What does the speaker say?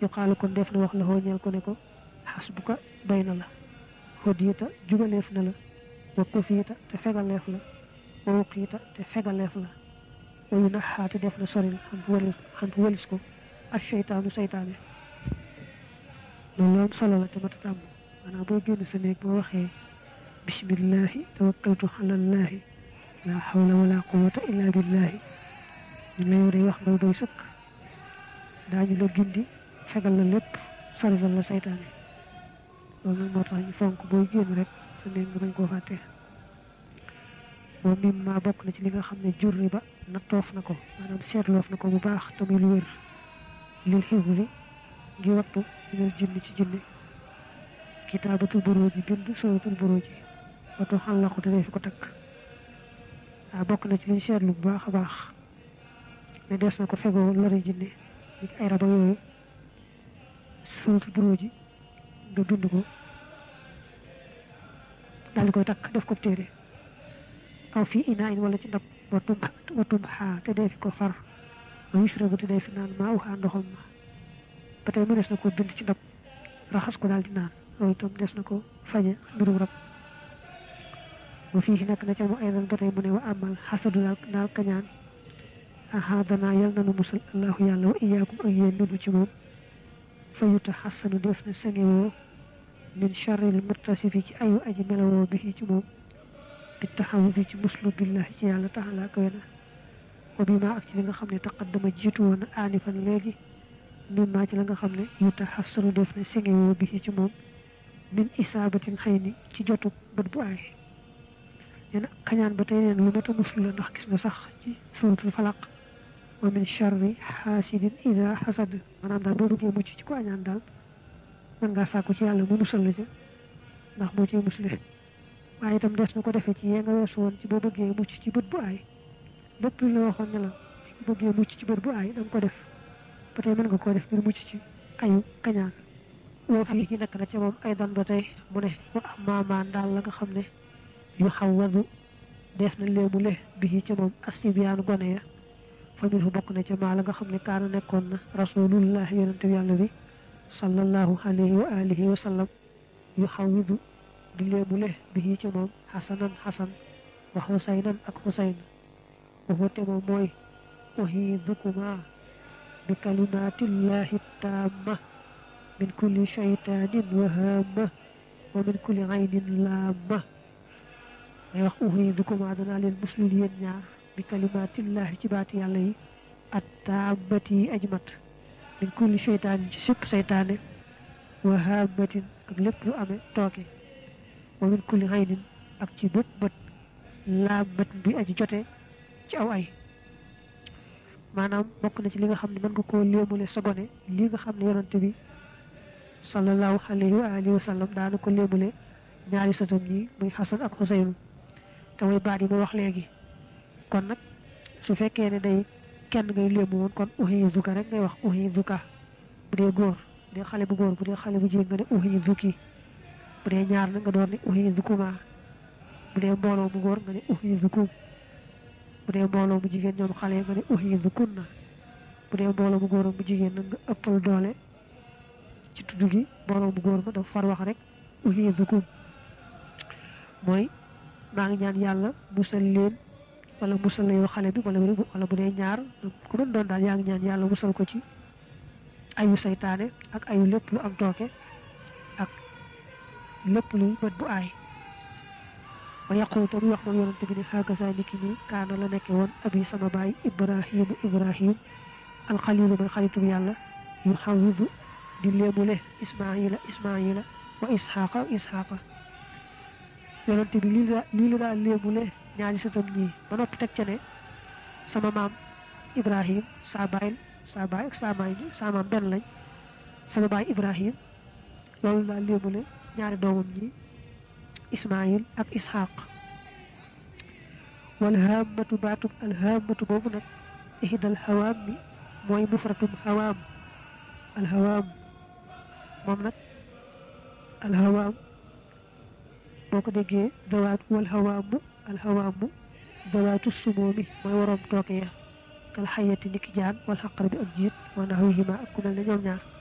yuqaalu kon def na wax la ñeel ko ne ko xasbuka doy na la hodiyita jubaleef na la wa kufiita te fegaleef la wa wuqiita te fegaleef la wa yu naxaate def na soril xam walis xam walis ko ak seytaanu seytaane loolu am solo la te mata tàmm maanaam boo génn sa néeg boo waxee bismillahi tawakkaltu alallahi la hawla wala quwwata illa billahi ñu la yow day wax nga doy sëkk daañu la gindi fegal la lépp sorilal la seytaane loolu nag moo tax ñu fonk booy génn rek sa néeg nga bañ koo fàtte moom mim maa bokk na ci li nga xam ne jurri ba nattoof na ko maanaam seetloof na ko bu baax te muy lu wér lil xifdi ngi wattu minal jinni ci jinni kitaabatul buruuji bind suratul buruuji wattu xàllaqu te dee fi ko takk waaw bokk na ci liñ seetlu bu baax a baax ne des na ko fegoo lori jinne ni ay raba yooyu suratul buruuji nga bind ko daal di koy takk def ko téere aw fii inaa in wala ci ndab watum watum xaa te dee fi ko far ma yushrabu te dee fi naan maa uxaa ndoxam ma ba tey mu des na ko bind ci ndab raxas ko daal di naan loolu itam des na ko faje mbirum rab wa fii nekk na ca mu aydan ba tey mu ne wa amal xasadu daal daal kañaan aha danaa yal na nu musal allahu yàlla wa iyaakum ak yéen nunu ci moom fa yuta xasanu def na sangewoo min charril murtasifi ci ayu aji melawoo bi ci moom bi taxawudi ci muslu billahi ci yàlla taxalaa kawe na wa bi maa ak ci li nga xam ne taqaddama jiitu woon aanifan léegi min maa ci la nga xam ne yuta xasanu def na sangewoo bi ci moom min isaabatin xëy ni ci jotu bët bu aay nee na kañaan ba tey neen lu mat a muslu la ndax gis nga sax ci suratul falaq wa min charri xaasidin ida xasad maanaam daal boo bëggee mucc ci ko añaan daal mën ngaa sàkku ci yàlla mu musal la ca ndax moo ciy musle waaye itam des na ko defee ci yee nga weesu woon ci boo bëggee mucc ci bët bu aay lépp lu la waxoon ne la boo bëggee mucc ci bët bu aay da nga ko def ba tey mën nga koo def ngir mucc ci ayu kañaan woo fii ci nekk na ca moom ay dan ba tey mu ne wa amaamaan daal la nga xam ne yu xawwadu def na léemu le bi ca moom asibiyaanu gone ya famille fu bokk na ca maa la nga xam ne kaana nekkoon na rasulullah yonente bi yàlla bi sallallahu alayhi wa alihi wa sallam yu xawwidu di léemu le bi ca moom xasanan xasan wa xusaynan ak xusayn waxu te moom mooy uhiidukuma bi kalimatillahi taamma min kulli shaytaanin wa haamma wa min kulli aynin laamma day wax uhiidukuma danaa leen muslul yéen ñaar bi kalimatillahi ci baati yàlla yi at taamati yi ajmat min kulli shaytaanin ci sépp saytaane wa haammatin ak lépp lu amee tooke wa min kulli aynin ak ci bépp bët laammatin bi aji jote ci aw ay maanaam bokk na ci li nga xam ne mën nga koo léemule sa gone li nga xam ne yonante bi sallallahu alayhi wa alihi wa sallam daana ko léemule ñaari sëtam ñi muy xasan ak xuseynu te mooy baat yi ma wax léegi kon nag su fekkee ne day kenn ngay léemu woon kon uhizuka rek ngay wax uhizuka bu dee góor bu dee xale bu góor bu dee xale bu jigéen nga ne uhizuki bu dee ñaar na nga doon ne uhizukuma bu dee mbooloo mu góor nga ne uhizukum bu dee mbooloo mu jigéen ñoom xale nga ne uhizukunna bu dee mbooloo mu góor mu jigéen nag nga ëppal doole ci tudd gi mbooloo mu góor ma dafa far wax rek uhizukum mooy maa ngi ñaan yàlla musal leen wala musal la yow xale bi wala wala bu dee ñaar ku mën doon daal yaa ngi ñaan yàlla musal ko ci ayu saytaane ak ayu lépp lu am tooke ak lépp luy bët bu aay wa yaqulu te muy wax moom yonante bi ne xaagasa niki nii kaana la nekke woon abi sama baay ibrahimu ibrahim alxalilu may xaritub yàlla yu xawidu di léemule ismaila ismaila wa isxaqa isxaqa yonante bi lii la lii la daal léemule ñaari sëtam ñii ba noppi teg ca ne sama maam ibrahim saa baay saa baay ak saa maay saa maam benn lañ sama baay ibrahim loolu daal léemule ñaari doomam ñi ismail ak ishaq wal haamatu baatub al haamatu boobu nag ihdal hawaam mi mooy mufratum hawaam al hawaam moom nag al hawaam boo ko déggee dawaat wal hawaamu al hawaamu dawaatu sumoomi mooy waroom tooke ya kal xayati niki jaan wal xaqar bi ak jiit wa naxwihima ak ku mel ne ñoom ñaar